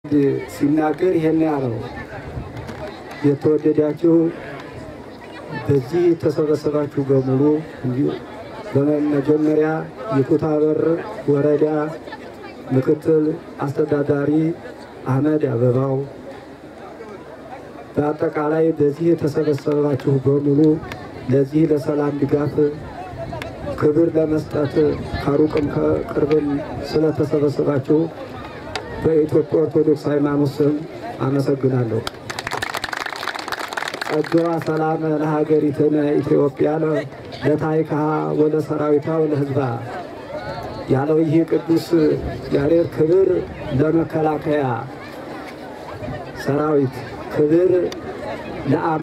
ሲናገር ይሄን ያለው የተወደዳችሁ በዚህ የተሰበሰባችሁ በሙሉ እንዲሁ በመጀመሪያ የኩታበር ወረዳ ምክትል አስተዳዳሪ አህመድ አበባው፣ በአጠቃላይ በዚህ የተሰበሰባችሁ በሙሉ ለዚህ ለሰላም ድጋፍ ክብር ለመስጠት ከሩቅም ከቅርብም ስለተሰበሰባችሁ በኢትዮጵያ ኦርቶዶክስ ሃይማኖት ስም አመሰግናለሁ። ጸጋዋ ሰላም ለሀገሪትነ ኢትዮጵያ ለታሪክሃ ወለሰራዊታ ወለሕዝባ ያለው ይህ ቅዱስ ያሬድ ክብር ለመከላከያ ሰራዊት ክብር ለአ